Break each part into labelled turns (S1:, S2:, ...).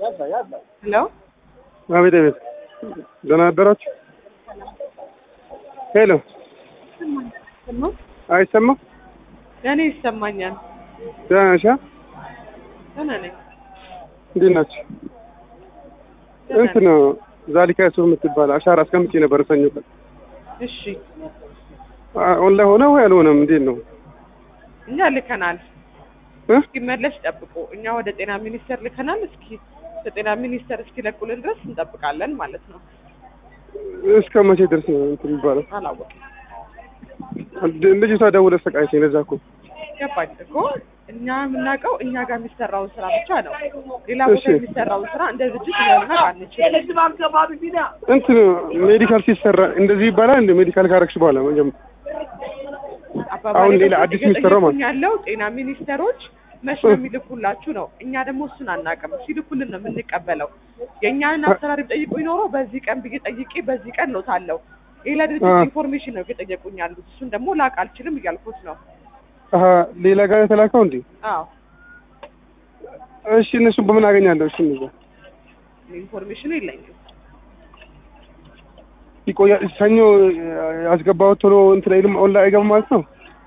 S1: ሄሎ
S2: አቤት አቤት፣ ደህና አደራችሁ? ሄሎ፣ አይሰማም?
S1: እኔ ይሰማኛል።
S2: ደህና ነሽ?
S1: ደህና ነኝ።
S2: እንዴት ናችሁ?
S1: ደህና
S2: እንትን
S1: ነኝ።
S2: ዛሊካ ሱፍ የምትባል አሻራ አስቀምጬ ነበር ሰኞ ቀን።
S1: እሺ
S2: አ- ኦንላይን ሆነ ወይ አልሆነም? እንዴት ነው?
S1: እኛ ልከናል።
S2: እ?
S1: እስኪመለስ ጠብቁ። እኛ ወደ ጤና ሚኒስቴር ልከናል። እስኪ ከጤና ሚኒስቴር እስኪለቁልን ድረስ እንጠብቃለን ማለት ነው።
S2: እስከ መቼ ድረስ ነው እንትን የሚባለው?
S1: አላወቅም።
S2: ድ- ልጅቷ ደውላ ሰቃየችኝ። ለዛ እኮ
S1: ገባኝ እኮ እኛ የምናውቀው እኛ ጋር የሚሰራውን ስራ ብቻ ነው። ሌላ ቦታ
S2: እሺ።
S1: የሚሰራውን ስራ እንደ ድርጅት ልናውቅ አንችልም።
S2: እንትን ሜዲካል ሲሰራ እንደዚህ ይባላል። እንደ ሜዲካል ካረግሽ በኋላ መጀመ-
S1: አባባሌ
S2: አሁን ሌላ
S1: ደግሞ
S2: አዲስ የሚሰራው ማለት
S1: እየጠየቁኝ ያለው ጤና ሚኒስቴሮች መቼ ነው የሚልኩላችሁ ነው። እኛ ደግሞ እሱን አናውቅም። ሲልኩልን ነው የምንቀበለው። የእኛን አሰራር ቢጠይቁ ይኖረው በዚህ ቀን ብዬ ጠይቄ በዚህ ቀን ነው ታለው ሌላ ድርጅት
S2: አ።
S1: ኢንፎርሜሽን ነው እየጠየቁኝ ያሉት። እሱን ደግሞ ላቅ አልችልም እያልኩት ነው።
S2: አሀ ሌላ ጋር የተላከው እንዴ?
S1: አዎ
S2: እሺ እነሱን በምን አገኛለሁ? እሺ እነዛ
S1: ኢንፎርሜሽኑ የለኝም።
S2: ይቆያ ሰኞ ያስገባሁት ቶሎ እንትን አይልም ኦንላይን አይገባም ማለት ነው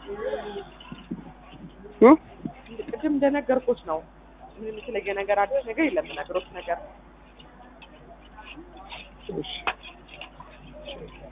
S2: እ?
S1: ቅድም እንደነገርኩት ነው። ምንም የተለየ ነገር አዲስ ነገር የለም። ነገሮች ነገር
S2: እሺ